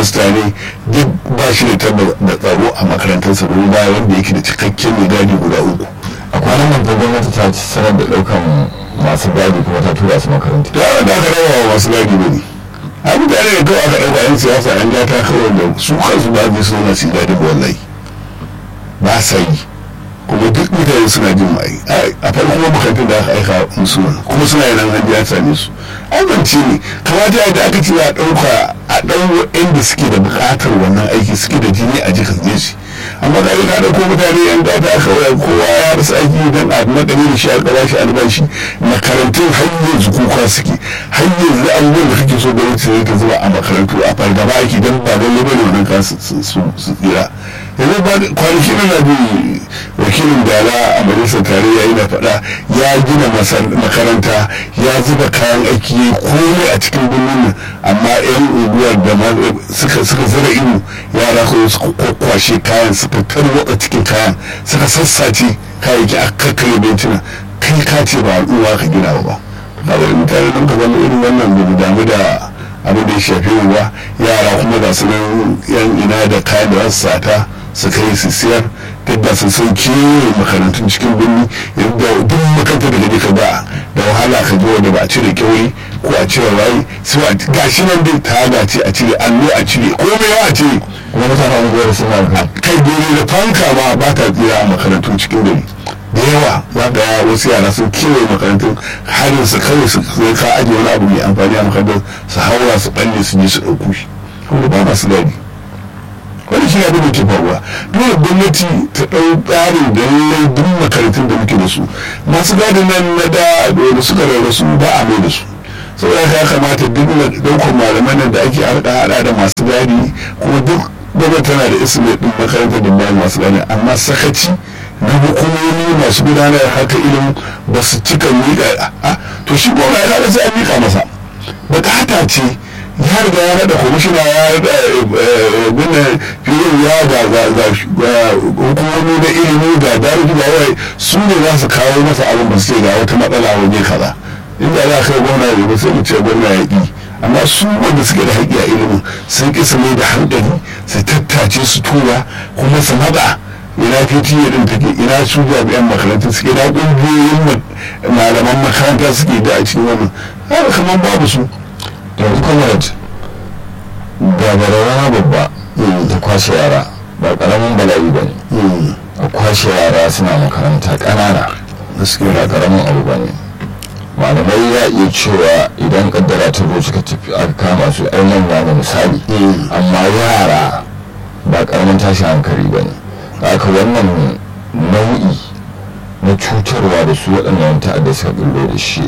headmaster ne duk ba shi da tabbar da tsaro a makarantarsa domin baya wanda yake da cikakken mai gadi guda uku a kwanan nan fa gwamnati ta ci sanar da ɗaukan masu gadi kuma ta tura su makaranta da yawan da aka rawa wa masu gadi ba ne a mutane da kawai aka ɗauka yan siyasa yan gata kawai da su kansu ba zai so na su gadi ba wallahi ba sa yi kuma duk mutane suna jin mai a farko makarantun da aka aika musu kuma suna yana an ya same su amince ne kamata ya da aka ce a ɗauka a ɗau inda suke da buƙatar wannan aiki suke da jini a jikin shi amma da ka da ko mutane yan gata kawai kowa ya rasa aiki dan a makare da shi a gaba shi albashi makarantun har yanzu kuka suke har yanzu abubuwan da kake so gwamnati ne ta zuba a makarantu a fargaba aiki dan ba lalle bane wannan ka su tsira yanzu ba kwanaki na bi wakilin dala a majalisar tarayya yana faɗa ya gina makaranta ya zuba kayan aiki ya komai a cikin birnin nan amma yan unguwar da suka suka zara ido yara ko suka kwakwashe kayan suka tarwatsa cikin kayan suka sassace kayayyaki a kakkare bencina kai ka ce ba al'umma ka gina ba ba ga mutane don ka zama irin wannan bai damu da abin da ya shafi ba yara kuma ga su nan yan ina da kayan da za su sata su kai su siyar duk da sun san kewaye makarantun cikin birni yadda duk makarantar da gaji ka ba da wahala ka ji wanda ba a cire kyauri ko a cire rayu su a gashi nan dai ta ce a cire allo a cire komai ya a cire kuma mutanen unguwar suna kai kai dole da fanka ma ba ta tsira a makarantun cikin gari da yawa za ga wasu yara sun kewaye makarantun harin su kawai su ka ajiye wani abu mai amfani a makarantar su haura su balle su je su ɗauko shi kuma ba masu gadi wani shi abin da ke faruwa dole gwamnati ta ɗau tsarin da lallai duk makarantun da muke da su masu gadin nan na da da suka rarrasu ba a mai da su saboda ya kamata duk ɗaukar malaman nan da ake harɗa haɗa da masu gadi kuma duk gwamnati tana da ismi ɗin makarantar da bayan masu gadi amma sakaci na hukumomi masu gudanar haka ilimin ba su cika miƙa to shi gwamna ya kada sai a miƙa masa bukata ce ya riga ya rada kwamishina ya rada gina fiye ya ga hukumomi na ilimi ga daruki da wai su ne za su kawo masa abin ba su ce ga wata matsala waje kaza inda za a kai gwamna ya ba sai mu ce gwamna ya ƙi amma su wanda suke da haƙƙi a ilimin sun ƙi su mai da hankali su tattace su tura kuma su naɗa ina pta din take ina su jami'an makarantar suke ina ƙungiyoyin malaman makaranta suke da a cikin wannan har kamar babu su yanzu comrade ga bararana babba da kwashe yara ba karamin bala'i ba ne a kwashe yara suna makaranta ƙanana gaskiya ba karamin abu ba ne malamai ya iya cewa idan kaddara ta zo suka tafi aka kama su ai manya ne misali amma yara ba karamin tashin hankali ba ne haka wannan nau'i na cutarwa da su waɗannan ta'adda suka billo da shi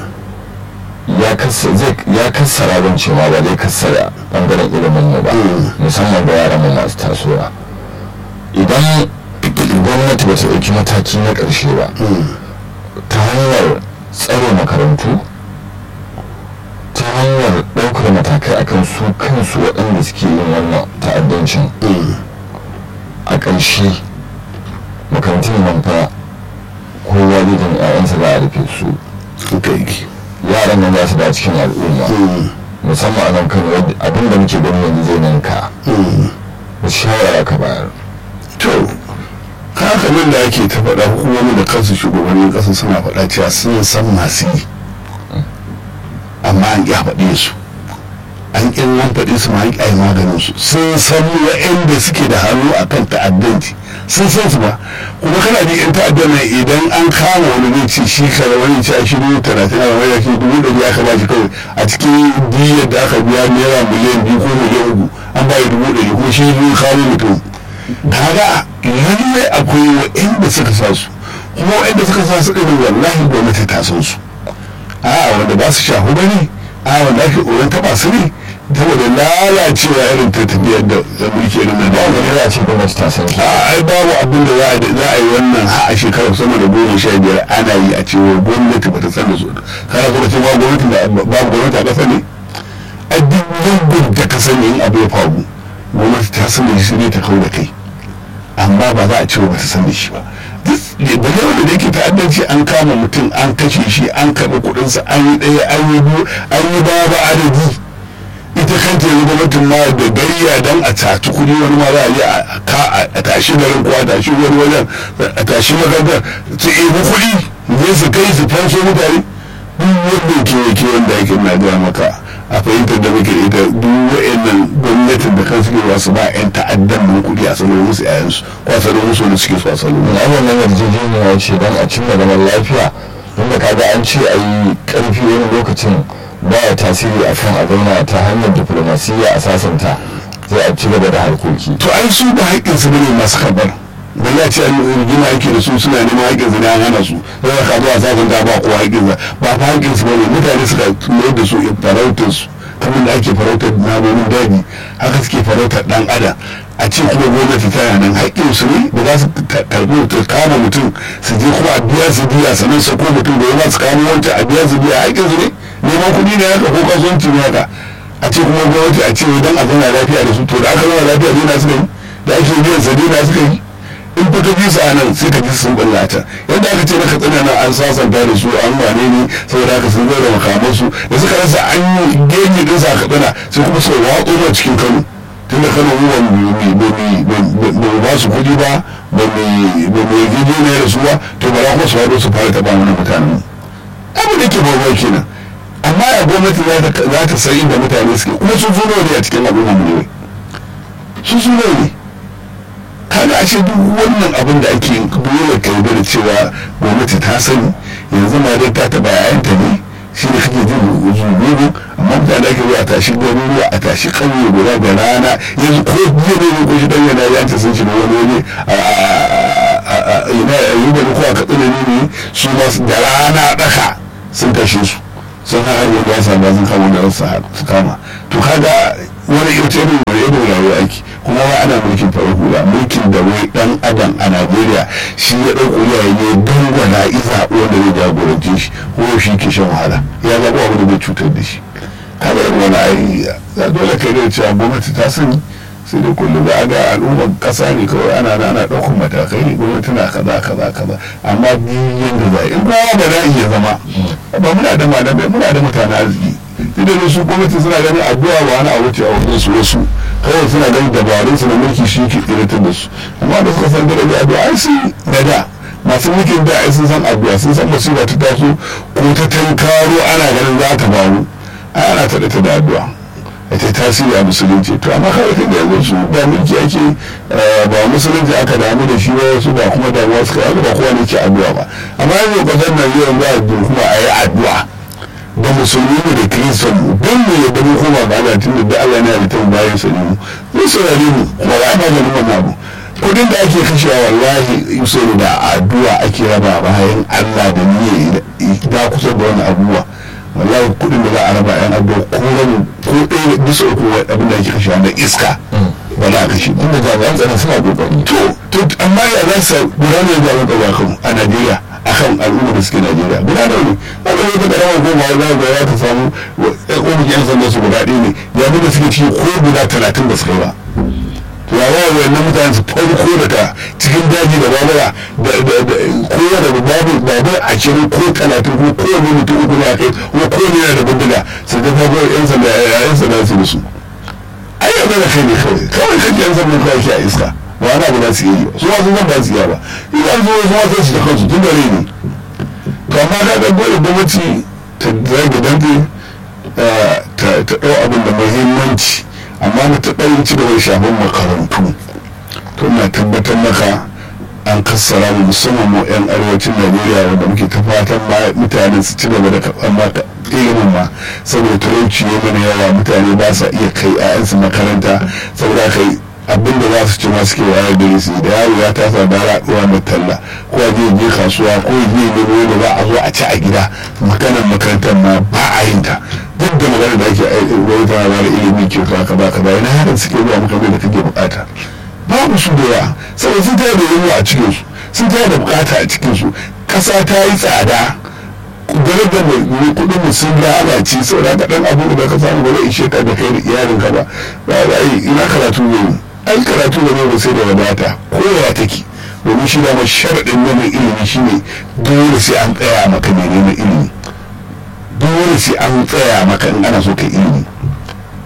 ya kassara ban cewa ba zai kassara bangaren ilimin mu ba musamman ga yaran mu masu tasowa idan gwamnati ba ta ɗauki mataki na ƙarshe ba ta hanyar tsare makarantu ta hanyar ɗaukar matakai akan su kansu waɗanda suke yin wannan ta'addancin a ƙarshe makarantun nan fa kowa zai da 'ya'yansa za a rufe su yaran nan za su da cikin al'umma musamman a nan kan abin da muke gani yanzu zai nan ka da shawara ka bayar to haka nan da ake ta faɗa hukumomi da kansu shugabannin ƙasa suna faɗa cewa sun san masu yi amma an ƙya faɗe su an ƙin nan faɗe su ma an ƙya maganin su sun san wa'anda suke da hannu akan ta'addanci sun san su ba kuma kana ji yan ta'addan nan idan an kama wani zai ce shi kare wani ce a shi dubu talatin a wani ce dubu ɗari aka ba shi kawai a cikin diyar da aka biya naira miliyan biyu ko miliyan uku an ba dubu ɗari kuma shi zai kawo mutum kaga lallai akwai wa'anda suka sa su kuma wa'anda suka sa su ɗin wallahi gwamnati ta san su a wanda ba su shahu ba ne a wanda ake tsoron taɓa su ne saboda lalacewa irin ta tafiyar da mulki irin na ba da wani ya ce gwamnati ta san su a ai babu abin da za a za a yi wannan ha a shekarar sama da goma sha biyar ana yi a cewa gwamnati ba ta san da su kana kuma ce ba gwamnati da babu gwamnati a ƙasa ne a duk yankin da ka sani in abu ya faru gwamnati ta san da shi ne ta kau da kai amma ba za a ce ba ta san da shi ba ba ne wanda da yake ta'addanci an kama mutum an kashe shi an karɓi kuɗinsa an yi ɗaya an yi biyu an yi ba ba adadi ita kanta yanzu gwamnatin ma da gari iya dan a taci kuɗi wani ma za a je a ka a tashi garin ko a tashi wani wajen a tashi makarantar su ebi kuɗi zai su kai su fanso mutane duk wannan kewaye wanda yake na gaya maka a fahimtar da muke ita duk wa'annan gwamnatin da kan suke wasu ba 'yan ta'addan nan kuɗi a salo musu 'ya'yansu ko a salo musu wani suke so a salo musu. na wannan yarjejeniya ce don a cimma zaman lafiya wanda kaga an ce a yi karfi wani lokacin baya tasiri a kan a zauna ta hanyar diflomasiyya a sasanta sai a ci gaba da harkoki to ai su ba haƙƙinsu ne masu karɓar da ya ce rigima yake da su suna neman haƙƙinsu ne an hana su zai ka zuwa sasanta ba kowa haƙƙinsa ba fa haƙƙinsu ba ne mutane suka mayar da su farautar su kamar da ake farautar namomin daji haka suke farautar ɗan adam a ce kuma gwamnati tana nan haƙƙin su ne da za su karɓi ta kama mutum su je kuma a biya su biya sannan su ko mutum da ya ba su kama wancan a biya su biya haƙƙin su ne neman kuɗi ne haka ko kasuwanci ne haka a ce kuma gwamnati a ce dan a zauna lafiya da su to da aka zauna lafiya ne na suka yi da ake biyan sa ne na suka yi in fito bisa a nan sai ka ji sun ballata yadda aka ce maka tsana nan an sasanta da su an wane ne saboda haka sun zo da makamansu da suka rasa an yi genyi din sa ka tsana sai kuma su watso ma cikin kano tun da kano mu ba ba su kuɗi ba ba mu yi gido ne da su ba to ba za kuma su haɗu su fara taɓa mana mutanen abin da ke bawa kenan amma ya gwamnati za ta san inda mutane suke kuma sun zo ne a cikin al'umma mu ne sun zo ne kaga ashe duk wannan abin da ake dole ka da cewa gwamnati ta sani yanzu ma dai ta taba yayanta ne shi ne kake jin zugugu amma mutane ake zuwa a tashi garuruwa a tashi ƙauye guda da rana yanzu ko jiya ne ko shi dan yana ya ta sun shiga wani waje a ina yi da ko a katsina ne su ma da rana daka sun kashe su sun haɗa da ya samu sun kama da su kama to kaga wani ita irin wani irin rayuwa ake kuma wai ana mulkin farar hula mulkin da wai dan adam a najeriya shi ya ɗauko yayi ne dangwana isa wanda zai jagorance shi ko shi ke shan wahala ya zaɓi abu da zai cutar da shi kada yin wani ayi ya dole kai da cewa gwamnati ta sani sai dai kullum za a ga al'ummar ƙasa ne kawai ana na ana ɗaukar matakai ne gwamnati na kaza kaza kaza amma biyan da za in kowa ba za iya zama ba muna da malamai muna da mutane arziki idan su gwamnati suna ganin addu'a ba wani abu ce a wajen su wasu kawai suna ganin dabarun su na mulki shi ke tsiratar da su amma da suka san daraja addu'a ai sun da da masu mulkin da ai sun san addu'a sun san musiba ta taso ko ta tankaro ana ganin za ta faru ai ana ta da addu'a a ta tasiri a musulunci to amma kawai kan da yanzu su ba mulki ake ba musulunci aka damu da shi ba wasu ba kuma damuwa suka yi ba kowa ne ke addu'a ba amma yanzu kasar Najeriya za a kuma a yi addu'a da musulmi ne da kiristan don mu yadda mu koma ga Allah tun da Allah ne da tan bayan sa ne mu zai saurare mu kuma ba ma ganin wannan abu kudin da ake kashewa wallahi yusuf da addu'a ake raba bayan Allah da niyya da kusa da wani abubuwa wallahi kudin da za a raba yan addu'a ko rabu ko ɗaya bisa uku abin da ake kashewa na iska ba za a kashe ba inda jami'an tsaron suna kokari to to amma ya za su gudanar da abin da kan a Najeriya akan al'umma da suke Najeriya guda da ne ba da wata da rawa goma za ga ya ta samu ƙofin yan sanda su guda ɗaya ne jami'an da suke ciki ko guda talatin da suka yi ba to ya wawa wannan mutane su farko daga cikin daji da babura da kowa da babu babur a cikin ko talatin ko kowane mutum uku ne a kai kuma kowane yana da bindiga su ga babur yan sanda yan sanda su da su ai yanzu da kai ne kawai kawai kan yan sanda kawai ke a iska ba wani abu za su yi su ma sun san ba su yi ba idan zo su ma sai su da kansu tun da rai ne to amma ka ga dole gwamnati ta zage dante ta ɗau abin da muhimmanci amma na ta ɗau ci gaba da shafin makarantu to na tabbatar maka an kassara mu musamman mu 'yan arewacin najeriya wanda muke ta fatan mutane su ci gaba da karɓar maka ilimin ma saboda talauci ya mana yawa mutane ba sa iya kai 'ya'yansu makaranta saboda kai abin da za su ci masu ke wayar gari su da yaro ya tasa da raɗuwa mai talla ko a je je kasuwa ko ya je nemo da za a zo a ci a gida maganar makarantar ma ba a yin ta duk da magana da ake wani tana ba da ilimi kyauta ka ba ka ba yana hakan suke zuwa maka da kake bukata babu su da yawa saboda sun tayar da yunwa a cikin su sun tayar da bukata a cikin su kasa ta yi tsada gare da mai kudin mu sun lalace saboda ka dan abu da ka samu ba zai ishe ka da kai da iyalinka ba ba za yi ina karatu ne ai karatu da ne sai da wadata kowa take domin shi dama sharaɗin neman ilimi shine dole sai an tsaya maka mai neman ilimi dole sai an tsaya maka in ana so ka ilimi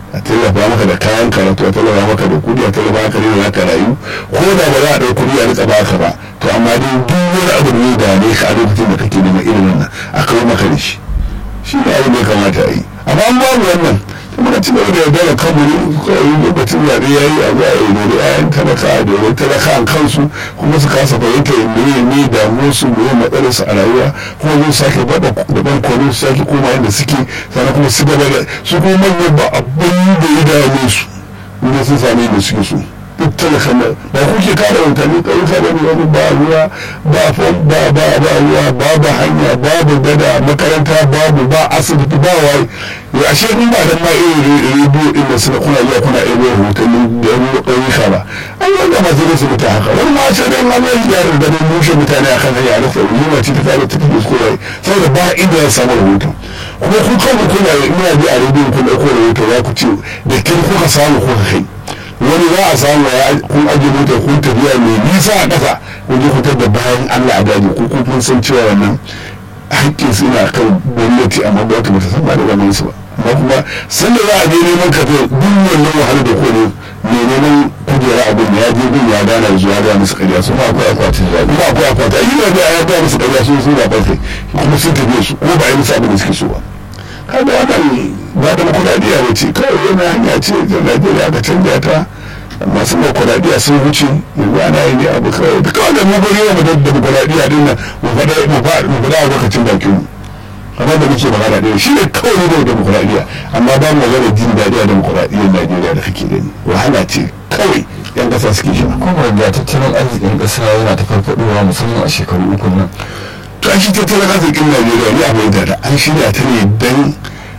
a tallafa maka da kayan karatu a tallafa maka da kudi a tallafa maka da za ka rayu ko da ba za a ɗau kudi a rika baka ba to amma dai duk wani abu da da ne ka a lokacin da kake neman ilimin nan a kawo maka da shi shi ne abin da ya kamata a yi amma an babu wannan muka ci gaba da yarda da kanmu ne kawai lokacin zaɓe ya yi a zuwa yi ne ayan talaka da wani talaka an kansu kuma su kasa fahimta me ne damuwar su me matsalar su a rayuwa kuma zai sake bada da ban kone su sake koma yadda suke sannan kuma su gaba da su kuma manyan ba abin da ya dame su inda sun sami da suke so duk talaka na ba kuke kare mutane ƙauyuka ba ne wani ba ruwa ba fom ba ba ba ruwa babu hanya babu gada makaranta babu ba asibiti ba waye ya ashe in ba dan ma irin rediyo din da suna kuna zuwa kuna ebo hotannin da ƙauyuka ba an yi wanda masu su mutu haka wani ma ce dai ma mai yaran da dai mushe mutane akan hanya a rasa yunwa ce ta tare ta tafi ko yayi saboda ba inda ya samu rahoton kuma kun kanku kuna ina bi a rediyo kun ɗauko rahoto za ku ce da kin kuka samu kuka kai wani za a samu ya kun ajiye mota kun tafiya mai nisa a ƙasa kun je fitar da bayan Allah a daji ko kun san cewa wannan haƙƙin su ina kan gwamnati amma gwamnati ba ta san ba da wannan su ba amma kuma san da za a je neman ka duk wannan wahalar da kone mai neman kujera abin da ya je gun ya gana zuwa ga musu ƙarya su ba akwai akwatin zaɓe ba akwai akwatin a yi da ya ga musu ƙarya sun sun zaɓar kai kuma sun tafiye su ko ba a yi musu abin da suke so ba kaga wannan ba da kudadiya ba ce kawai yana hanya ce da najeriya aka canja ta masu kudadiya sun wuce yanzu ana yi ne abu kawai da kawai da mu bari wa da kudadiya din nan mu fada mu fada a lokacin bakin mu amma da muke magana ɗaya shi ne kawai ne da demokuraɗiyya amma ba mu magana jin daɗi a demokuraɗiyyar najeriya da kake gani wahala ce kawai yan ƙasa suke shi kuma da tattalin arzikin ƙasa yana ta farfaɗowa musamman a shekaru uku nan to an shi tattalin arzikin najeriya ne a bai da an shirya ta ne don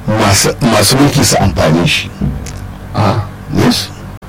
masu mulki su amfani shi a yes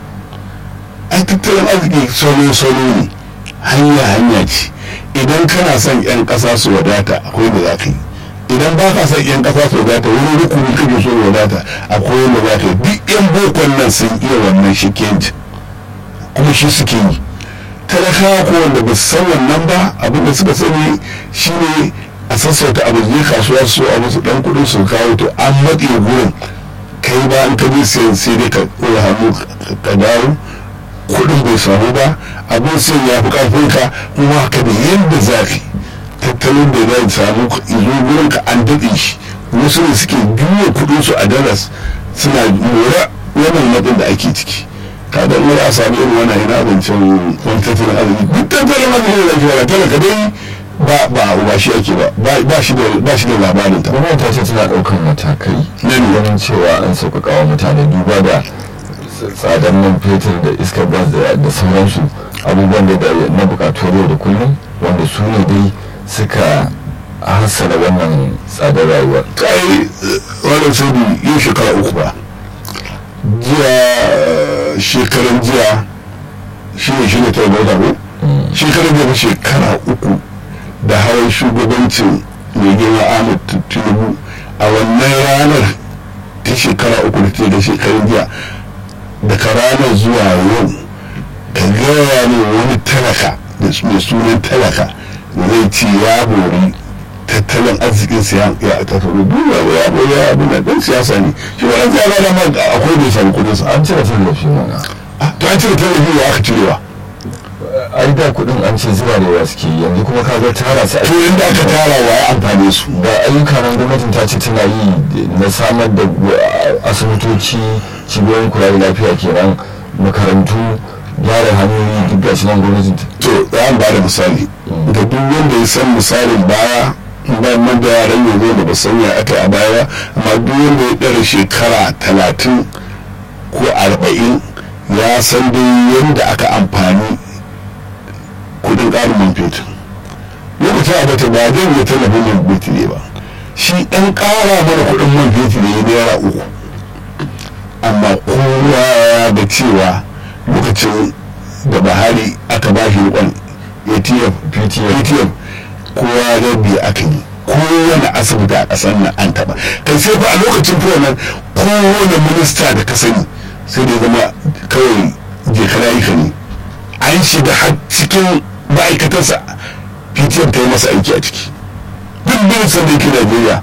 ai tattalin arziki solo-solo ne hanya-hanya ce idan kana son 'yan ƙasa su wadata akwai da za ka yi idan ba ka son 'yan ƙasa su wadata wani rukuni kake so wadata akwai wanda za ka yi duk 'yan bokon nan sun iya wannan shi kuma shi suke yi talakawa ko wanda ba su san wannan ba abin da suka sani shine a sassauta abu je kasuwa su a wasu dan kudin su kawo to an matse gurin kai ba an kaje sayan sai dai ka ɗora hannu ka dawo kudin bai samu ba abin sai ya fi karfin ka kuma ka da yadda zafi tattalin da zai samu izo gurin ka an daɗe shi wasu ne suke juya kudin su a dalas suna mora wannan matsin da ake ciki kada in a sami irin wannan yana abincin wani tattalin arziki duk tattalin arziki da ake wala talaka dai ba ba ba shi ake ba ba shi da ba shi da labarin ta gwamnati ta ce tana ɗaukar matakai Na ne. ganin cewa an sauƙaƙa wa mutane duba da tsadar man fetur da iskar gas da da sauransu abubuwan da da- na buƙatuwar yau da kullum wanda su ne dai suka hassara wannan tsadar rayuwar kai wannan sai yau shekara uku ba jiya shekaran jiya shi ne shi ne ta gauta ko shekaran jiya shekara uku da hawan shugabancin mai girma ahmad tinubu a wannan ranar ta shekara uku da ta da shekarun jiya daga ranar zuwa yau ka gaya ne wani talaka da mai sunan talaka zai ce ya bori tattalin arzikin siya ya ta faru duba ya bori ya abu na dan siyasa ne shi wani siyasa da ma akwai bai samu kudin sa an cire tallafi mana Ah, to an cire tallafi ya aka cirewa ai da kuɗin an ce zuba da yawa suke yi, yanzu kuma ka ga tara su to inda aka tara wa ya amfane su da ayyuka nan gwamnatin ta ce tana yi na samar da uh, asibitoci cibiyoyin kula da lafiya kenan makarantu gyara hanyoyi duk gashi nan gwamnatin ta to za mu ba da misali ga duk wanda ya san misalin baya ba man da yaran yanzu da ba sanya aka yi a baya amma duk wanda ya ɗara shekara talatin ko arba'in ya san dai yadda aka amfani kudin ƙarin man fetur lokacin a bata ba zai yi tallafin man fetur ne ba shi ɗan ƙara mana kudin man fetur ne naira uku amma kowa ya ga cewa lokacin da buhari aka ba shi rikon atf ptf kowa ga biyu aka yi kowane asibiti a ƙasar nan an taɓa kai sai fa a lokacin fa nan kowane minista da ka sani sai da ya zama kawai jekara yi ka ne an shiga har cikin ma'aikatarsa ptf ta yi masa aiki a ciki duk ministan da yake najeriya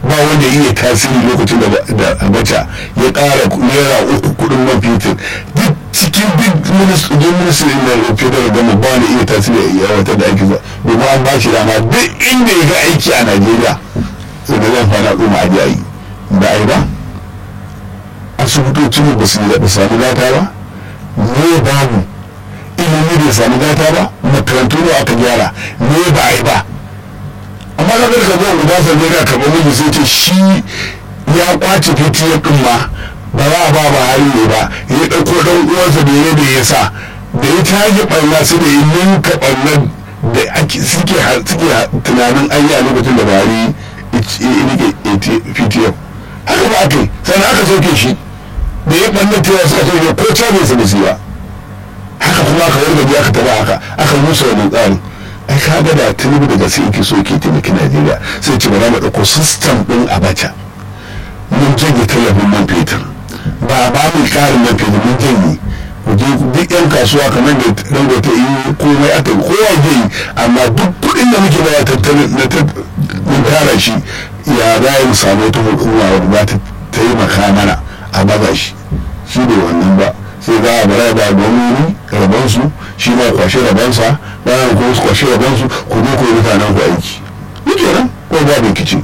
ba wanda iya tasiri lokacin da abacha ya ƙara naira uku kudin man fetur duk cikin duk ministry na federal gama ba wanda iya tasiri a wata da ake zuwa domin an ba shi dama duk inda ya ga aiki a najeriya sai da zan fana ɗuma a yi ba a yi ba asibitocin ba su da sami gata ba ne babu ilimi bai sami gata ba makarantu ne aka gyara ne ba a yi ba amma ka ga ka zo guda sai ne ka karɓar miji sai ce shi ya kwace fitiyar ɗin ma ba za a ba ba hari ne ba ya ɗauko ɗan uwansa da ya da ya sa da ya tage ɓarna su da ya ninka ɓarnar da suke tunanin an yi a lokacin da bari rike fitiyar haka ba aka yi sannan aka soke shi da ya ɓanna ta yasa soke ko cabe su da su ba haka kuma aka wargaje aka taba haka aka musa wannan tsarin ai ka ga da tinubu daga sai yake so ke taimaki najeriya sai ce ba za mu ɗauko sistem ɗin abacha mun janye tallafin man fetur ba ba mu ƙarin man fetur mun janye duk yan kasuwa kamar da dangote yi komai aka yi kowa zai yi amma duk kuɗin da muke baya tattalin na tara shi ya za mu samu wata hukuma wadda za ta taimaka mana a baza shi shi ne wannan ba sai za a bara da gwamnoni rabansu shi ma kwashe rabansa bayan kuma su kwashe rabansu ku je ku yi mutanen ku aiki ni kenan ko ba rikici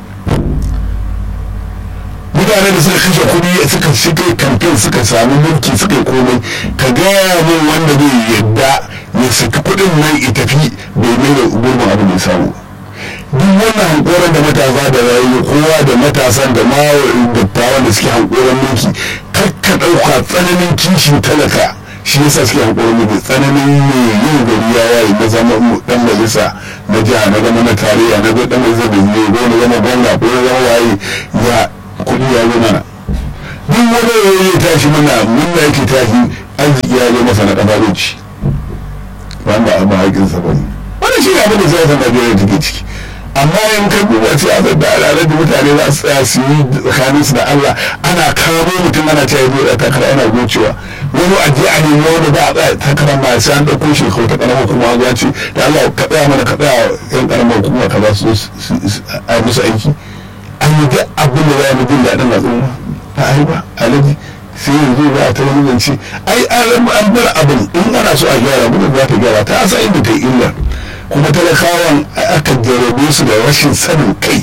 mutane da suka kashe kuɗi suka shiga kamfen suka sami mulki suka yi komai ka gaya min wanda zai yadda ya saki kuɗin nan ya tafi bai mai da gurbin abin da ya samu duk wannan hankoran da matasa da rayu kowa da matasan da ma dattawan da suke hankoran mulki kakka ɗauka tsananin kishin talaka shi yasa suke hankoran mulki tsananin ne yin gari ya waye na zama dan majalisa na jiha na zama na tarayya na dan majalisa da zai ko na zama gwamna ko na zama waye ya kuɗi ya zo mana duk wani yayi ya tashi mana munna yake tashi arziki ya zo masa na ƙafaroci ba ba a ba haƙinsa ba ne wannan shi ne abin da siyasar najeriya take ciki amma in ka duba siyasar da al'adar da mutane za su tsaya su yi tsakanin su da Allah ana kamo mutum ana cewa zai da takara yana gocewa wani a je a nemi wani ba a tsaya takara ma sai an ɗauko shi kawai ta ƙaramar kuma ya ce da Allah ka tsaya mana ka tsaya yan ƙaramar kuma ka za su a musu aiki an yi duk abin da za mu jin daɗin al'umma ba a yi ba alaji sai yanzu za a ta wani zance ai an bar abin in ana so a gyara gudun za ta gyara ta asa inda ta yi illa kuma talakawan aka jarabe su da rashin sanin kai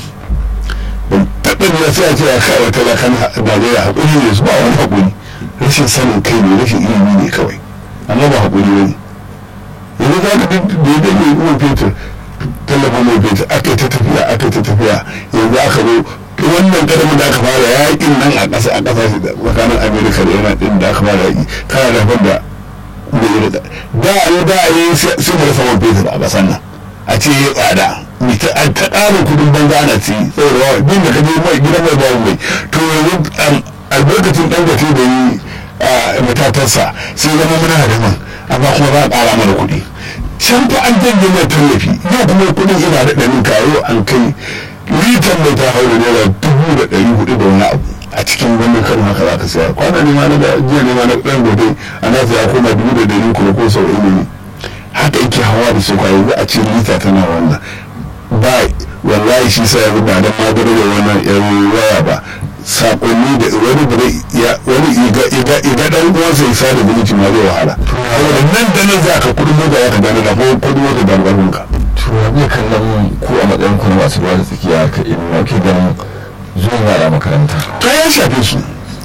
ban taɓa ne sai a ce a kawo talakan najeriya haƙuri ne su ba wani haƙuri rashin sanin kai ne rashin ilimi ne kawai amma ba haƙuri ne yanzu za ka da ya dage ruwan fetur tallafin mai fetur aka ta tafiya aka ta tafiya yanzu aka zo wannan karamin da aka fara yaƙin nan a ƙasa a ƙasashe tsakanin amerika da yana ɗin da aka fara yaƙi kana da da da yi da da yi da yi sai da rasa man fetur a ƙasar nan a ce ya tsada ta ƙarin kudin banza ana ci saboda wa bin da ka je mai gidan mai babu mai to yanzu albarkacin ɗan da da yi matatarsa sai zama muna da man amma kuma za a ƙara mana kuɗi can fa an janye mai tallafi yau kuma kuɗin ina da ɗanin karo an kai litan mai ta haura naira dubu da ɗari hudu da wani abu a cikin wannan karin haka za ka saya kwana ne ma na da jiya ne ma na ɗan gobe a na ya koma dubu da ɗari kuma ko sau ne haka yake hawa da su kwayo za a ce lita tana wannan ba wallahi shi sa yanzu ba dan ma da wannan yan waya ba sakonni da wani da ya wani iga iga iga dan uwansa ya sada zumunci ma zai wahala saboda nan da nan za ka kudin mota ya ka gane da ko kudin mota da albarkun ka to me kallon ku a matsayin ku na masu ruwa da tsakiya ka ilimi ke ganin zuwan yara makaranta to ya shafe su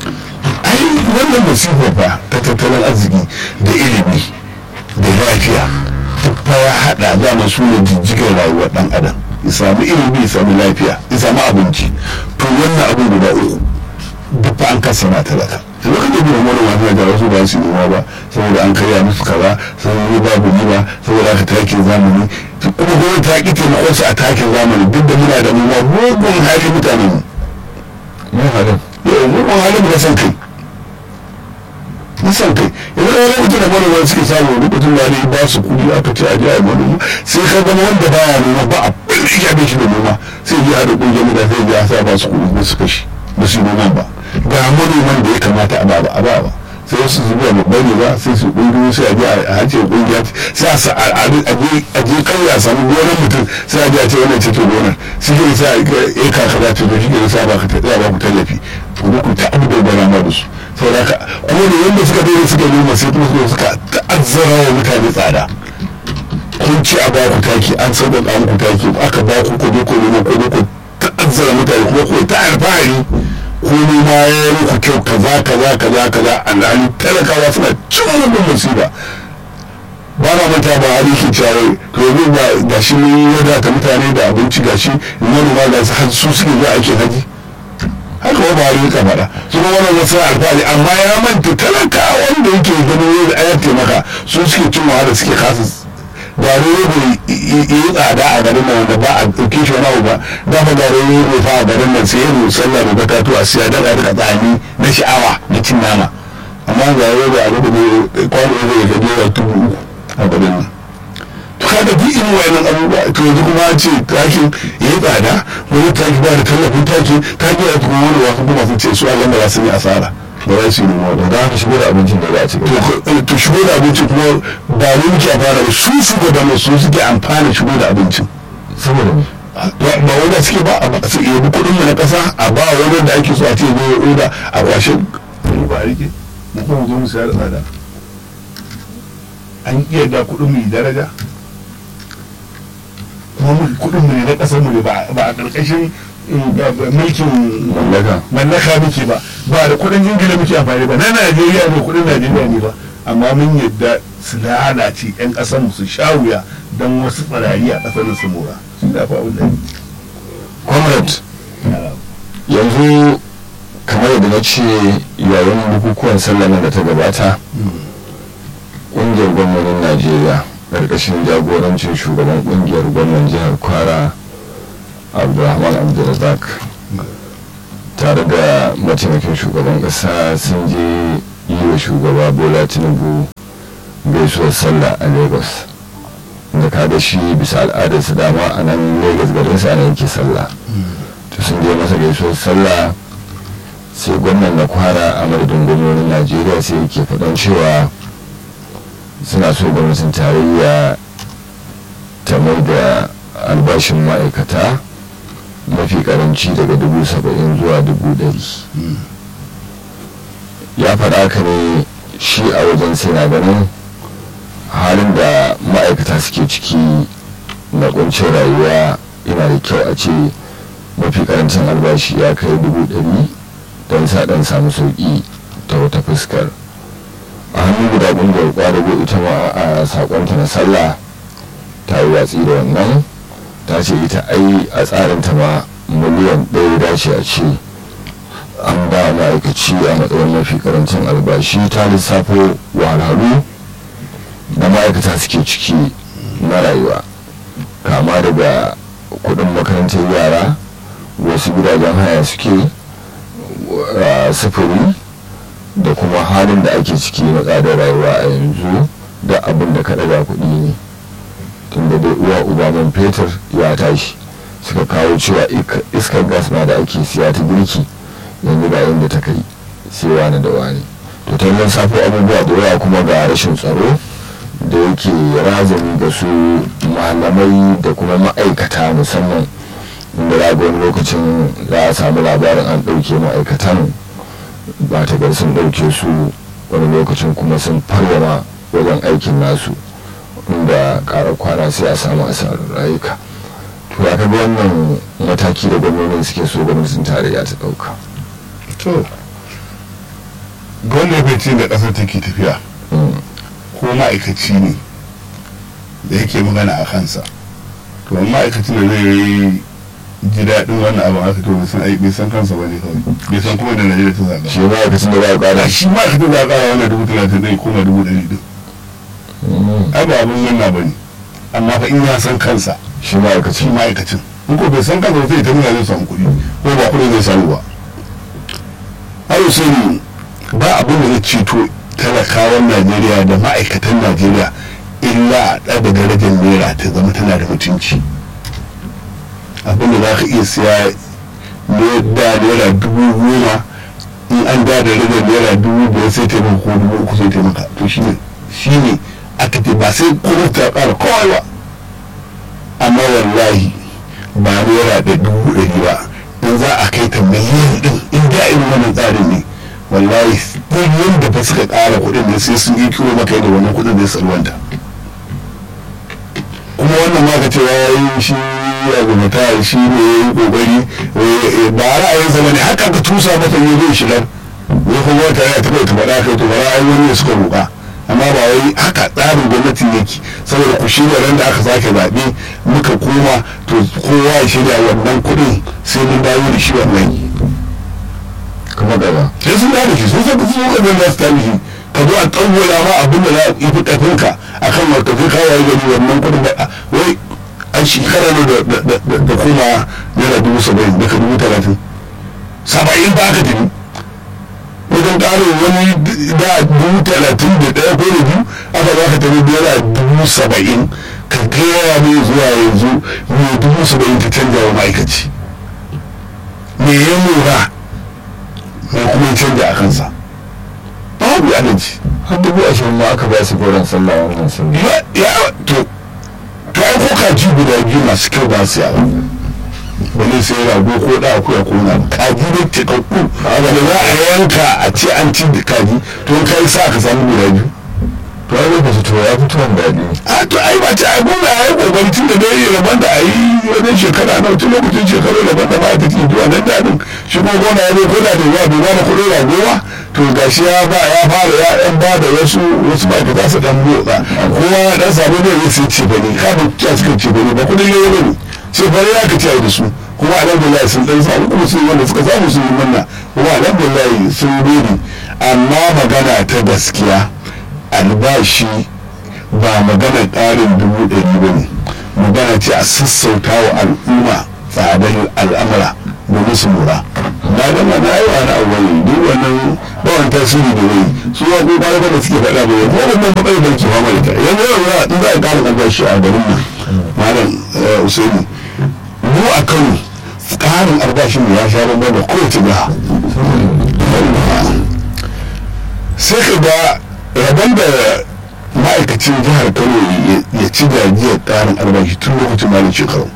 ai wannan musibar fa ta tattalin arziki da ilimi da lafiya duk fa ya hada dama su ne jijjigar rayuwar dan adam ya samu ilimi ya samu lafiya ya samu abinci to wannan abin guda uku duk fa an kasa na talaka da lokacin da wani wani da wasu ba su noma ba saboda an karya musu kaza saboda babu riba saboda aka takin zamani kuma gwamnati ta ki taimakon su a takin zamani duk da muna da mu ma mugun hali mutanen mu me halin yau mugun hali mu san kai nisan kai yanzu da wani mutum da manoma suke samu lokacin da ne ba su kudi aka ce a jiya manoma sai ka gama wanda baya noma ba a ɓulli ya bai shi da noma sai ya haɗa ƙungiyar mutane sai ya sa ba su kudi ba su kashi ba su yi noman ba ga manoman da ya kamata a ba a ba ba sai wasu zuba babba ne ba sai su kungiyoyi sai a je a hace kungiya sai a sa a je kai a samu gonar mutum sai a je a ce wannan ce to gonar shi ke sa ya kaka za ta shi ke sa ba ka ta ba ku tallafi ku ku ta abu da gwana ma da su saboda haka kuma da yanda suka daina suka noma sai kuma suka ta'azzara wa mutane tsada kun ci a baku taki an sauƙaƙa muku taki aka baku ku je ku noma ku je ku ta'azzara mutane kuma ku ta alfahari ko noma ya yi muku kyau kaza kaza kaza kaza alhali talakawa suna cin wannan musiba ba na manta ba hali ke cewa to yanzu ba ga shi mun wadata mutane da abinci ga shi manoma ga su har su suke zuwa ake haji haka wa ba rika faɗa su kuma wannan wasu alfahari amma ya manta talaka wanda yake ganin yadda ayar taimaka su suke cin wahala suke kasa da rogo yi tsada a garin nan wanda ba a ɗauke shi wani abu ba da fa ga rogo fa a garin nan sai yin sallah da bakatu a siya da rika tsani na sha'awa na cin nama amma ga rogo a rubu ne kwano ne ya gaje wa tubu uku a garin nan to kaga duk irin wayannan abubuwa to yanzu kuma an ce takin ya yi tsada wani taki ba da tallafin taki taki ya kuma wani wasu kuma sun ce su a ganda ba su yi asara ba za su yi noma ba da haka shigo da abincin da za a ci gaba to shigo da abincin kuma ba mu muke amfana ba su shugabannin su suke amfana shigo da abincin saboda me ba wanda suke ba a su iya kudin mu na kasa a ba wani da ake so a ce zo ya oda a kwashe ba a rike mu kuma zo mu sayar da tsada an iya da kudin mu yi daraja kuma mu kudin mu ne na kasar mu ne ba a karkashin mulkin mallaka mallaka muke ba ba da kudin ingila muke amfani ba na najeriya ne kudin najeriya ne ba amma mun yadda su lalace yan kasar mu su sha wuya don wasu tsirari a kasar su mora shi da fa abin da comrade yanzu kamar yadda na ce yayin bukukuwan sallah nan da ta gabata ƙungiyar gwamnonin najeriya ƙarƙashin jagorancin shugaban ƙungiyar gwamnan jihar kwara abdulrahman abdulrazak tare da mataimakin shugaban ƙasa sun je yi wa shugaba bola tinubu gaisuwar sallah a lagos da kada shi bisa al'adarsa dama a nan lagos garinsa ana yake sallah to sun je masa gaisuwar sallah sai gwamnan na kwara a madadin gwamnonin najeriya sai yake faɗan cewa suna so gwamnatin tarayya ta mai da albashin ma'aikata mafi karanci daga dubu saba'in zuwa dubu ɗari ya faɗa ka ne shi a wajen sai na ganin halin da ma'aikata suke ciki na kuncin rayuwa yana da kyau a ce mafi karancin albashi ya kai dubu ɗari don sa ɗan samu sauƙi ta wata fuskar a hannun guda ƙungiyar ƙwadago ita ma a saƙonta na sallah ta yi watsi da wannan ta ce ita ai a tsarinta ma miliyan ɗaya dace a ce an ba ma'aikaci a matsayin mafi karancin albashi ta lissafo wahalhalu da ma'aikata suke ciki na rayuwa kama daga kudin makarantar yara wasu gidajen haya suke sufuri da kuma halin da ake ciki na tsadar rayuwa a yanzu da abin da ka daga kuɗi ne tunda dai uwa uba man fetur ya tashi suka kawo cewa iskar gas ma da ake siya ta girki yanzu ga inda ta kai sai wani da wani to ta yin safo abubuwa da yawa kuma ga rashin tsaro da yake razani ga su malamai da kuma ma'aikata musamman inda za wani lokacin za a samu labarin an ɗauke ma'aikatan ba ta gar sun ɗauke su wani lokacin kuma sun farwama wajen aikin nasu inda ƙarar kwana sai a samu asarar rayuka to ya kaga wannan mataki da gwamnonin suke so gwamnatin tarayya ta ɗauka to gwamnatin da ƙasar take tafiya ko ma'aikaci ne da yake magana a kansa to ma'aikacin da zai yi ji daɗin wannan abin haka to bai san ai bai san kansa ba ne kawai bai san kuma da najeriya ta zaɓa shi ma'aikacin da ba a ƙara shi ma'aikacin da za a ƙara wannan dubu talatin zai koma dubu ɗari ɗin ai ba abin nan ba ne amma fa in ya san kansa shi shi ma'aikacin ma'aikacin in ko bai san kansa ba sai ta nuna zai samu kuɗi ko ba kuɗi zai samu ba ai sani ba abin da zai ceto talakawan najeriya da ma'aikatan najeriya illa a ɗaga darajar naira ta zama tana da mutunci abin da za ka iya siya ne da naira dubu goma in an da da rage naira dubu biyar sai taimaka ko dubu uku sai taimaka to shine shine aka ce ba sai kuma ta ƙara kawai ba amma wallahi ba naira da dubu ɗari ba in za a kai ta miliyan ɗin in da irin wannan tsarin ne wallahi ɗin da ba suka ƙara kuɗin ne sai sun yi kiwo maka da wannan kuɗin zai salwanta kuma wannan ma ka cewa ya yi shi ya gumata shi ne ya yi kokari ba ra'ayinsa ba ne haka ka tusa masa yi zai shigar ya kuma wata ya taɓa ta faɗa kai to ba ra'ayin wani ne suka roƙa amma ba wai haka tsarin gwamnati yake saboda ku shirya ran da aka sake zaɓe muka koma to kowa ya shirya wannan kuɗin sai mun dawo da shi wannan kuma gaba sai sun dawo da shi sun san sun san da za su tafi shi ka zo a tsawwala ma abin da za a yi fi ƙarfinka a kan markafin kawai gani wannan kuɗin ba wai an shekara ne da kuma naira dubu saba'in daga dubu talatin saba'in ba aka tafi wajen ƙarin wani da dubu talatin da ɗaya ko da biyu aka za ka tafi naira dubu saba'in ka gaya mai zuwa yanzu mai dubu saba'in ta canja wa ma'aikaci me ya lura mai kuma ya canja a kansa babu alaji har dubu ashirin ma aka ba su goron sallah wannan sun ya to to ai ko kaji guda biyu masu kyau ba su yawa wani sai rago ko da akuya ko na kaji ne tikakku wanda za a yanka a ce an ci da kaji to kai sa ka samu guda biyu to ai lokaci to ya fito wanda daɗi a to ai ba ta ai gona ai kokari tun da dai rabon da ai wajen shekara na tun lokacin shekaru rabon da ba ta ke zuwa nan dadin shi ko gona ya zo ko da da zuwa duba da kuɗin ragowa to gashi ya ba ya fara ya ɗan ba da wasu wasu ba ta su ɗan motsa kowa ya ɗan samu ne ya sai ce bane kafin ya suka ce bane ba kuɗin yau bane sai bane ya ka ci da su kuma alhamdulillah sun ɗan samu kuma sun wanda suka samu sun yi manna kuma alhamdulillah sun gode amma magana ta gaskiya albashi ba magana ƙarin dubu ɗari ba ne magana ce a sassauta wa al'umma tsadar al'amura domin su mura na gama na yi wani abu ne duk wannan bawan tasiri da wai su ya ko bayan da suke faɗa ba ko wannan matsalar da ke fama da ta yanzu yau in za a ƙara albashi a garin nan malam usaini mu a kano ƙarin albashin mu ya sha bambam da kowace jiha sai ka ga rabon da ma'aikacin jihar kano ya ci gajiyar tsarin albashi tun lokacin malin shekaru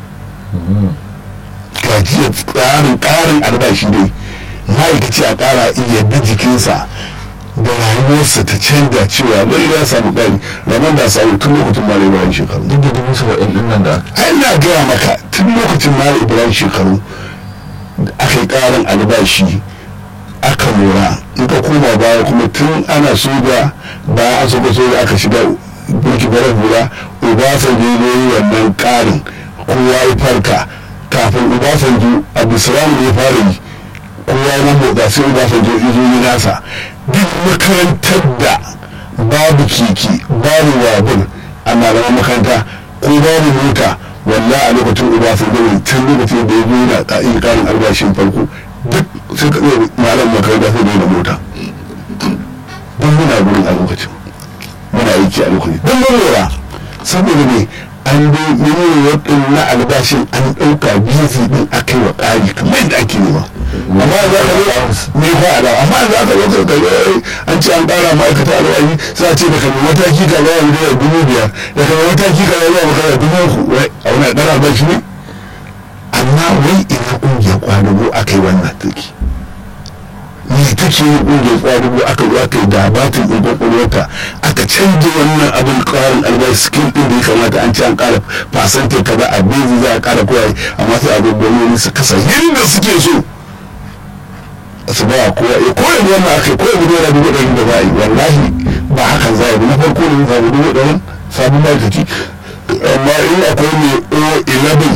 gajiyar tsarin ƙarin albashi dai ma'aikaci a ƙara iya bi jikinsa da rayuwarsa ta canza cewa bai ya samu ƙari rabon da samu tun lokacin malin ibrahim shekaru duk da dubu saba'in ɗin nan da ai na gaya maka tun lokacin malin ibrahim shekaru aka yi ƙarin albashi aka lura in ka koma baya kuma tun ana soja bayan an soja soja aka shiga burki barar hula obasanjo ne yi wannan karin kowa ya farka kafin obasanjo abdulsalam ne ya fara yi kowa ya motsa sai obasanjo izo yi nasa duk makarantar da babu keke babu babur a malaman makaranta ko babu mota walla a lokacin obasanjo ne tun lokacin da ya zo yana yin karin albashin farko duk sai ka zai malam makaranta sai da mota don muna gurin a lokacin muna aiki a lokacin don mun lura saboda ne an bi miliyan ɗin na albashin an ɗauka bizi ɗin aka yi wa ƙari kamar yadda ake nema amma za ka zo me fa da amma za ka zo ka kai an ce an ƙara ma'aikata alwayi sai a ce daga mai mataki ka zuwa miliyan dubu biyar daga mai mataki ka zuwa makara dubu uku a wani ɗan albashi ne amma wai ina ƙungiyar kwadugo aka yi wannan take me take yi ƙungiyar kwadugo aka zo aka yi dabatin ɗin ƙwaƙwalwarta aka canja wannan abin ƙarin albashi skin ɗin da ya kamata an ce an ƙara fasante kaza a bezi za a ƙara kowa amma sai abin gwamnati su kasa yadda suke so su ba kowa ya koya da wannan aka koya da yana dubu ɗari da za a yi wallahi ba hakan za a yi na farko da samu dubu ɗari sabon ma'aikaci amma in akwai mai o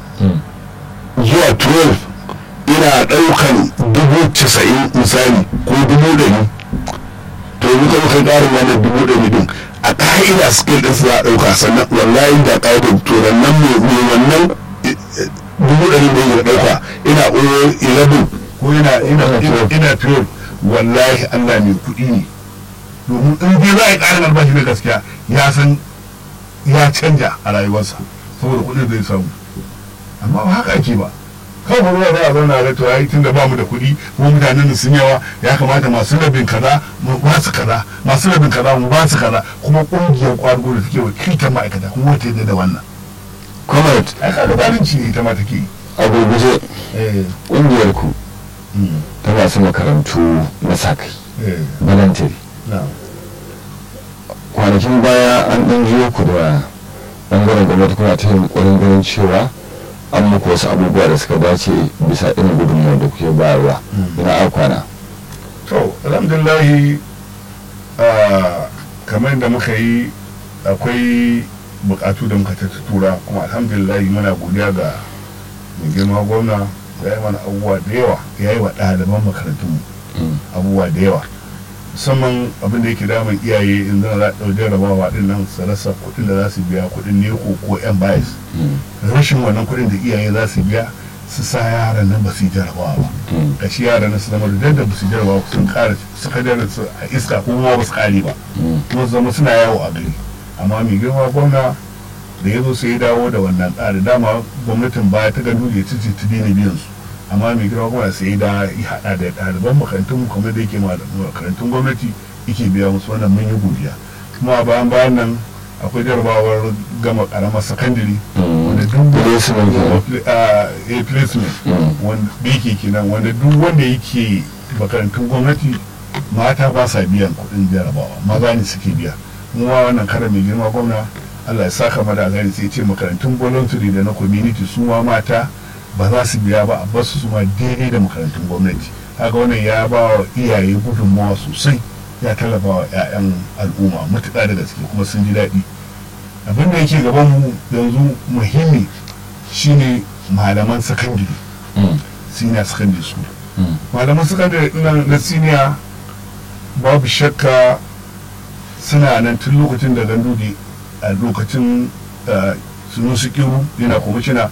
11 zuwa 12 ina ɗaukan dubu casa'in misali ko dubu ɗari to yi kuma kai ƙarin wannan dubu ɗari din a ƙa'ida skill ɗin za a ɗauka sannan wallahi da ƙa'idar to nan mai wannan dubu ɗari da ya ɗauka ina o 11 ko yana ina ina 12 wallahi Allah mai kuɗi ne domin in dai za a yi ƙarin albashi na gaskiya ya san ya canja a rayuwarsa saboda kuɗin zai samu amma ba haka ake ba kawai ruwa za a zauna da to ai tunda ba mu da kuɗi mu mutanen sun yawa ya kamata masu rabin kaza mu ba su kaza masu rabin kaza mu ba su kaza kuma ƙungiyar ƙwargo da take wakiltar ma'aikata kuma wata yadda da wannan comrade ai kaga zalunci ne ita ma take yi a gurguje eh ƙungiyar ku mm, ta masu makarantu na sa kai eh voluntary na kwanakin baya an ɗan jiyo ku da ɓangaren gwamnati kuna ta yin ƙwarin ganin cewa an muku wasu abubuwa da suka dace bisa irin gudunmawar da kuke bayarwa Mm. ina a kwana to alhamdulillahi ah, kamar da muka yi akwai bukatu da muka tura kuma alhamdulillahi muna godiya ga mai girma gwamna ya yi mana abubuwa da yawa ya yi wa ɗaliban makarantun Mm. abubuwa da yawa musamman abin da yake damun iyaye in zana za a ɗau jarabawa ɗin nan su rasa kuɗin da za su biya kuɗin neko ko yan bayis Mm. rashin wannan kuɗin da iyaye za su biya su sa yaran nan ba su yi jarabawa ba Mm. da shi yaran nan su zama da da ba su jarabawa sun ƙara suka dara su a iska ko ma ba su ƙare ba Mm. kuma su zama suna yawo a gari amma mai girma gwamna da ya zo sai ya dawo da wannan tsari dama gwamnatin baya ta gado ya cici ta daina biyan su amma mai girma gwamna sai ya da ya haɗa da ɗaliban makarantun kamar da yake ma da makarantun gwamnati yake biya musu wannan mun yi godiya kuma a bayan bayan nan akwai jarabawar gama ƙaramar sakandare Mm. wanda duk Placement kenan. a a placement Mm. wanda da yake kenan wanda duk wanda yake makarantun gwamnati mata ba sa biyan kuɗin jarabawa maza ne suke biya mu ma wannan kara mai girma gwamna Allah ya saka mada a gani sai ce makarantun voluntary da na community su ma mata ba za su biya ba a basu su ma daidai da makarantun gwamnati haka wannan ya ba wa iyaye gudunmawa sosai ya tallafa wa 'ya'yan al'umma matuƙa da gaske kuma sun ji daɗi abin da yake gaban mu yanzu muhimmi shine malaman sakandare Mm. senior secondary school Mm. malaman sakandare ɗin na senior babu shakka suna nan tun lokacin da gandudi a lokacin sunu kiru yana kwamishina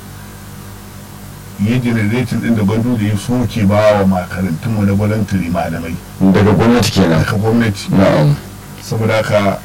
yi generating ɗin da gandudi ya soke ba wa makarantunmu na voluntary malamai daga gwamnati kenan daga gwamnati na'am saboda haka